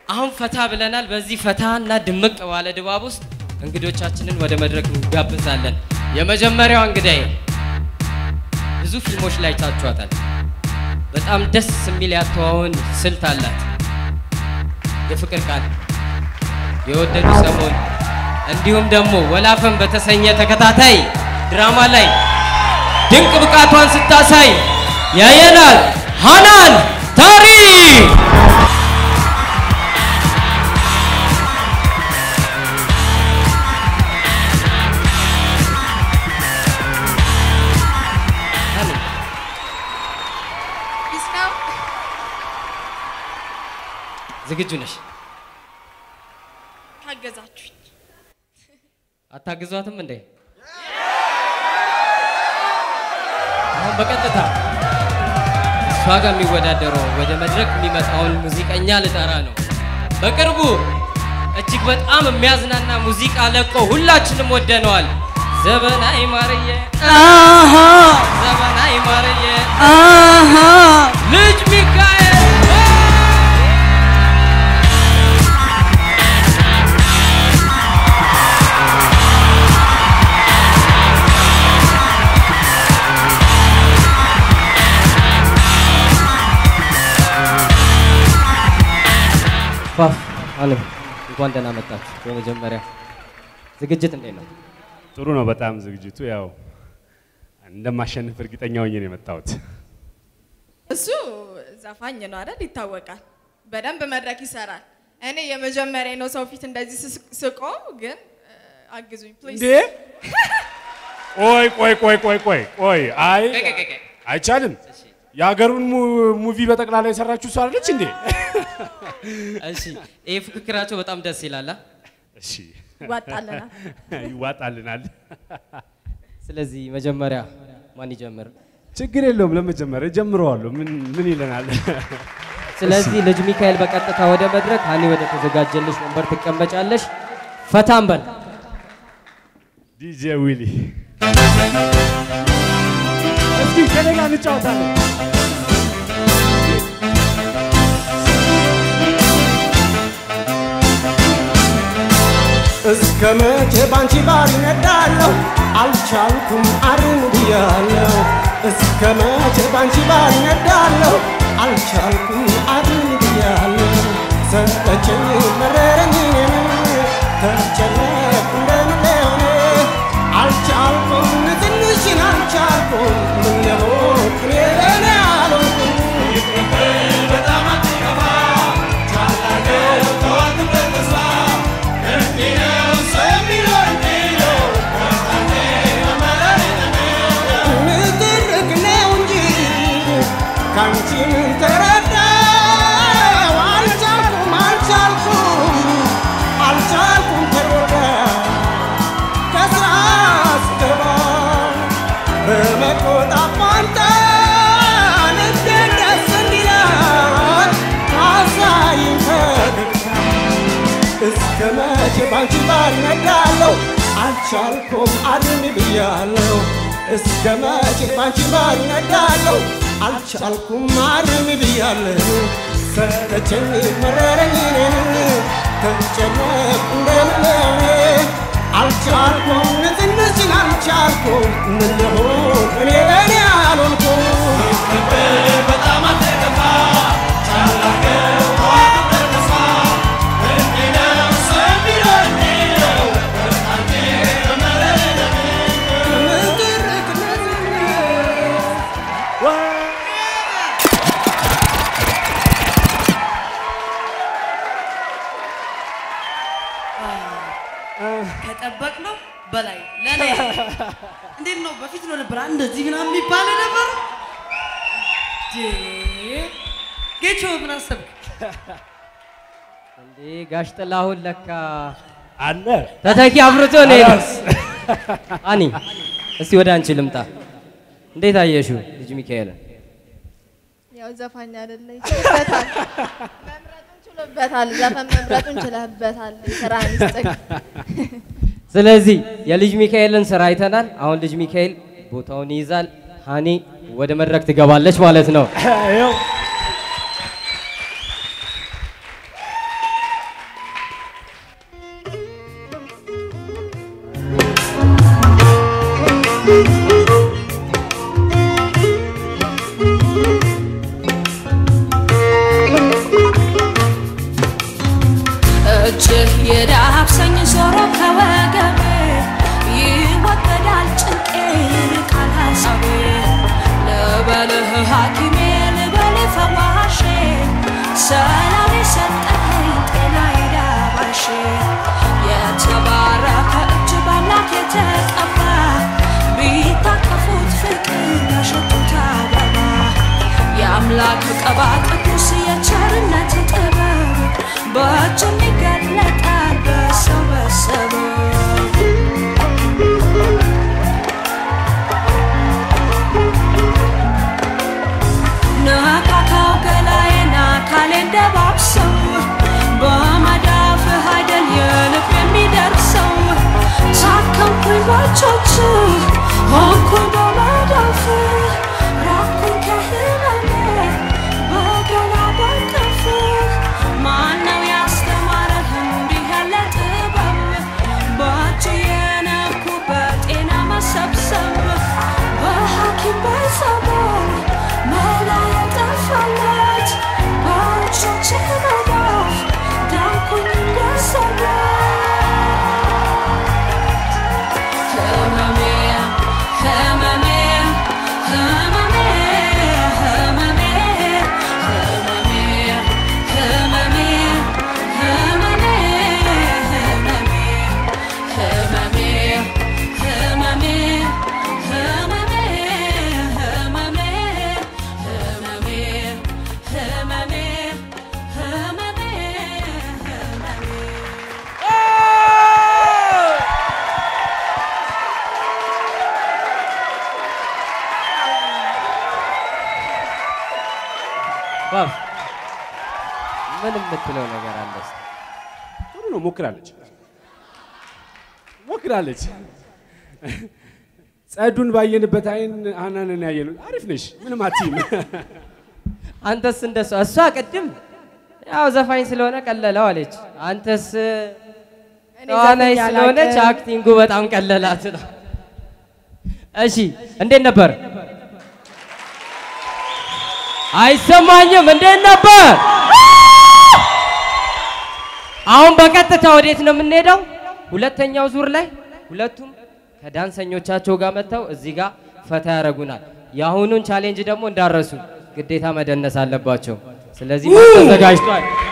አሁን ፈታ ብለናል። በዚህ ፈታ እና ድምቅ ባለ ድባብ ውስጥ እንግዶቻችንን ወደ መድረክ እንጋብዛለን። የመጀመሪያዋ እንግዳዬ ብዙ ፊልሞች ላይ ታችኋታል። በጣም ደስ የሚል ያተዋውን ስልት አላት። የፍቅር ቃል፣ የወደዱ ሰሞን እንዲሁም ደግሞ ወላፈን በተሰኘ ተከታታይ ድራማ ላይ ድንቅ ብቃቷን ስታሳይ ያየናል። ሃናን ታሪ ዝግጁ ነሽ? ታገዛችሁኝ። አታግዟትም እንዴ? አሁን በቀጥታ እሷ ጋር የሚወዳደረው ወደ መድረክ የሚመጣውን ሙዚቀኛ ልጠራ ነው። በቅርቡ እጅግ በጣም የሚያዝናና ሙዚቃ ለቆ ሁላችንም ወደነዋል። ዘበናይ ማርዬ ዘበናይ ማርዬ ልጅ ሚካኤል ፋፍ አለም እንኳን ደህና መጣችሁ። በመጀመሪያ ዝግጅት እንዴት ነው? ጥሩ ነው በጣም ዝግጅቱ። ያው እንደማሸንፍ እርግጠኛ ሆኜ ነው የመጣሁት። እሱ ዘፋኝ ነው አይደል? ይታወቃል። በደንብ መድረክ ይሰራል። እኔ የመጀመሪያ ነው ሰው ፊት እንደዚህ ስስ- ስቆም፣ ግን እ፣ አግዙኝ ፕሊዝ። እንዴ ቆይ ቆይ ቆይ ቆይ ቆይ ቆይ አይ ቆይ፣ ቆይ፣ ቆይ፣ ቆይ። አይቻልም። የሀገሩን mu- ሙቪ በጠቅላላ የሰራችሁ እሷ አይደለች እንዴ? እሺ ይሄ ፍክክራቸው በጣም ደስ ይላል። አ? እሺ ይዋጣልናል። ይዋጣልናል። ስለዚህ መጀመሪያ ማን ይጀምር? ችግር የለውም። ለመጀመሪያ ጀምረዋለሁ። ምን ምን ይለናል? ስለዚህ ልጅ ሚካኤል በቀጥታ ወደ መድረክ፣ ሀኒ ወደ ተዘጋጀልሽ ወንበር ትቀመጫለሽ። ፈታም በል ዲጄ ዊሊ እስኪ ከኔ ጋር እንጫወታለን። እስከ መቼ ባንቺ ባር ይነዳለሁ አልቻልኩም አሩን ብያለሁ እስከ መቼ ባንቺ ባር ይነዳለሁ አልቻልኩም አሩን ብያለሁ ሰለቸኝ መረረኝ ተጨነቅ እንደምለሆነ አልቻልኩም ትንሽን አልቻልኩም ምን ለሆን እኔ ለእኔ አልሆንኩም በጣም አትከፋ ቻላገር ተዋት በተስፋ ንትርክ ነው እንጂ ካንቺ ምን ተረዳው? አልቻልኩም አልቻልኩም አልቻልኩም ተወዳ ከስራ ስገባ በመቆጣት ፋንታ ልቤ ደስ እንዲላት አሳይኝ ፈገግታ እስከ መቼ ባንቺ ባር ነዳለሁ አልቻልኩም አድን ብያለሁ እስከ መቼ ባንቺ ባር ነዳለሁ አልቻልኩም አድን ብያለሁ ሰለቸኝ መረረኝ ተጨነቅ እንደምለኔ አልቻልኩም ትንሽን አልቻልኩም ምን ልሆን እኔ ለእኔ አልሆንኩም በጣም አትከፋ ቻላገው ተስፋ ከጠበቅነው በላይ ለኔ እንዴት ነው? በፊት ነው ነበር እንደዚህ ምናምን የሚባል ነበር። ጌቾ ምን አሰብክ? እንዴ ጋሽ ጥላሁን ለካ አለ ተተኪ አብርቶ ነው የሄደው። አኒ እስቲ ወደ አንቺ ልምጣ። እንዴት አየሽው ልጅ ሚካኤልን? ያው ዘፋኝ አይደለ ይችልበታል። መምረጡን ችሎበታል። ዘፈን መምረጡን ችለህበታል። ስራ ሚስጥቅ ስለዚህ የልጅ ሚካኤልን ስራ አይተናል። አሁን ልጅ ሚካኤል ቦታውን ይይዛል። ሀኒ ወደ መድረክ ትገባለች ማለት ነው። ይኸው የምትለው ነገር አለ እስቲ? ጥሩ ነው። ሞክራለች ሞክራለች። ጸዱን ባየንበት አይን ሀናንን ያየነው አሪፍ ነሽ፣ ምንም አትይም። አንተስ እንደሷ እሷ ቅድም ያው ዘፋኝ ስለሆነ ቀለለው አለች። አንተስ እኔ ተዋናይ ዘፍኜ ስለሆነች አላውቅም። አክቲንጉ በጣም ቀለላት ነው። እሺ እንዴት ነበር? አይሰማኝም። እንዴት ነበር? አሁን በቀጥታ ወዴት ነው የምንሄደው? ሁለተኛው ዙር ላይ ሁለቱም ከዳንሰኞቻቸው ጋር መጥተው እዚህ ጋር ፈታ ያደርጉናል። የአሁኑን ቻሌንጅ ደግሞ እንዳረሱ ግዴታ መደነስ አለባቸው። ስለዚህ ተዘጋጅቷል።